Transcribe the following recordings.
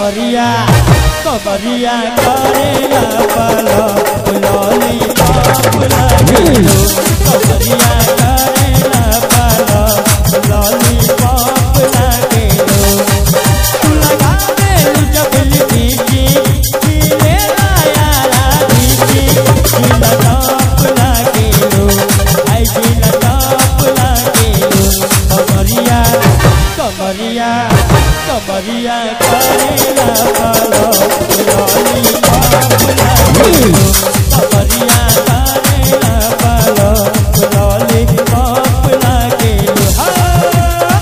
कमरिया कमरिया करेला पालो लॉली पॉप लागेलो कमरिया करेला पालो लॉली पॉप लागेलो तू लगा दे जब लिपी खिले यारा दीदी जिला टॉप लागेलो आई जिला टॉप लागेलो कमरिया कमरिया कमरिया करेला पालो लॉली पॉप लागेलो कमरिया करेला पालो लॉली पॉप लागेलो हाँ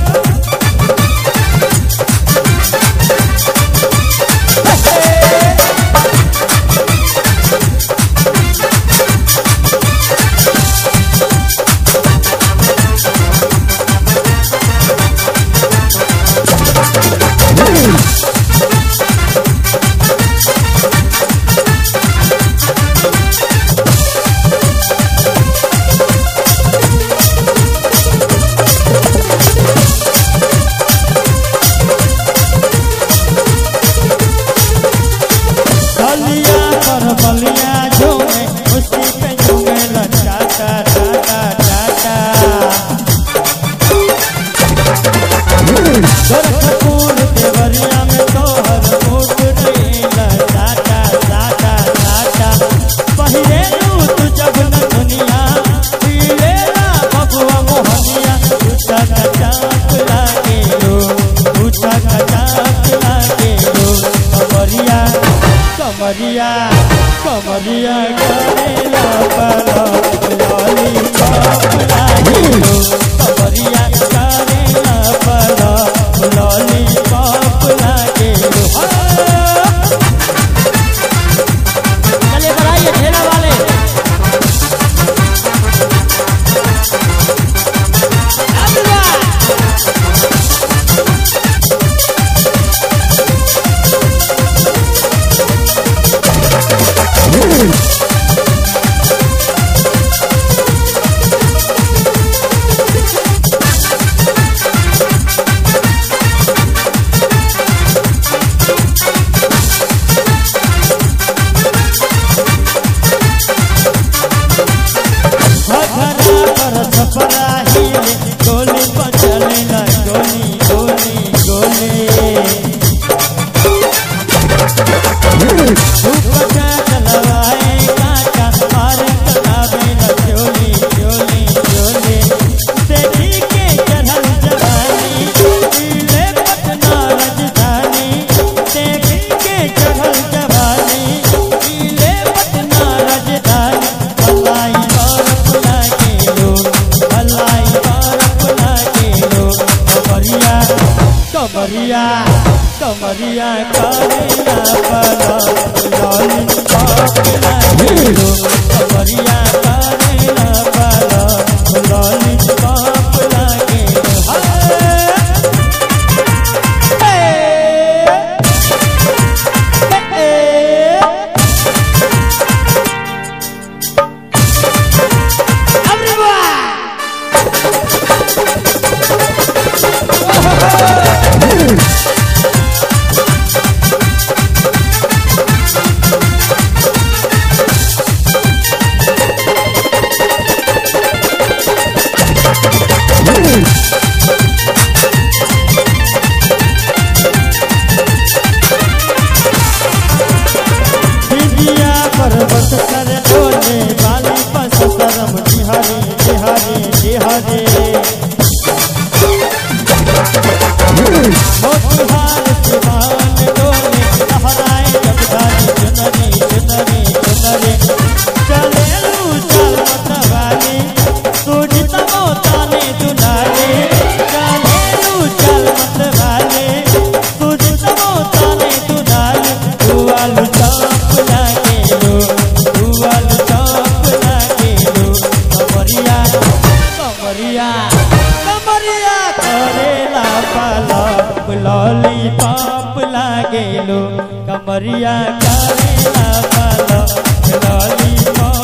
बलिया पर बलिया झूमे उसी पे झूमे टाटा टाटा टाटा गोरखपुर देवरिया में तोहर मुठ रहेला टाटा टाटा टाटा पहिले लू तू जब न दुनिया पीलेला बबुआ मोहनिया उठा कचाप लागे लो उठा कचाप लागे लो कमरिया कमरिया कमरिया करेला पालो लॉली पॉप लागेलो कमरिया करेला पालो लॉली पॉप लागेलो हाँ। चलिए बढ़ाइए ठेला वाले घघरा पर छपरा हिले गोली पर चलेला गोली गोली गोली दुपट्टा चलवाए काका मार कलावे न चोली चोली चोली देखी के चढ़ल जवानी दिले पटना राजधानी देखी के चढ़ल जवानी दिले पटना राजधानी भलाई बर्फ लागे लो भलाई बर्फ लागे लो कमरिया कमरिया कमरिया करेला पालो लॉली पॉप लागेलो कमरिया करेला पालो लॉली पॉप लागेलो हाँ। हे। हे। Everyone! विद्या पर्वत कर डोले बाली पस सरम जिहरे जिहरे जिहरे मोतिहार सिवान डोले लहराए जगदारी चुनरी चुनरी चुनरी चले लू चल मतवाली तुझी तमो ताने दुलाले चले लू चल मतवाली तुझी तमो ताने दुलाले दुआलू चौप लागे लो दुआलू चौप लागे लो कमरिया कमरिया कमरिया करेला पालो लॉली पॉप लागे लो कमरिया करेला पालो लॉली पॉप